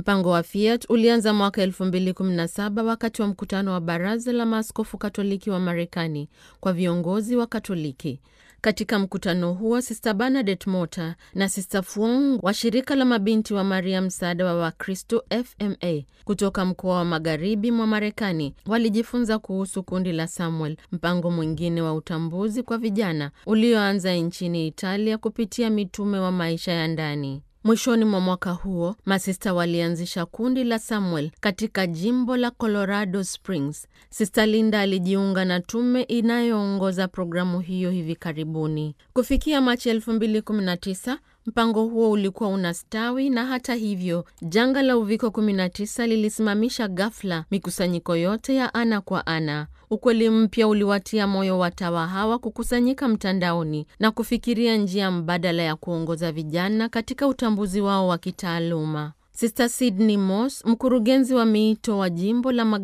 Mpango wa Fiat ulianza mwaka 2017 wakati wa mkutano wa Baraza la Maaskofu Katoliki wa Marekani kwa viongozi wa Katoliki. Katika mkutano huo Sista Bernadette Mota na Sista Fuong wa shirika la mabinti wa Maria msaada wa Wakristo FMA kutoka mkoa wa magharibi mwa Marekani walijifunza kuhusu kundi la Samuel, mpango mwingine wa utambuzi kwa vijana ulioanza nchini Italia kupitia mitume wa maisha ya ndani. Mwishoni mwa mwaka huo masista walianzisha kundi la Samuel katika jimbo la Colorado Springs. Sista Linda alijiunga na tume inayoongoza programu hiyo hivi karibuni. Kufikia Machi 2019 mpango huo ulikuwa unastawi, na hata hivyo janga la uviko 19 lilisimamisha ghafla mikusanyiko yote ya ana kwa ana. Ukweli mpya uliwatia moyo watawa hawa kukusanyika mtandaoni na kufikiria njia mbadala ya kuongoza vijana katika utambuzi wao wa kitaaluma. Sister Sydney Moss, mkurugenzi wa miito wa jimbo la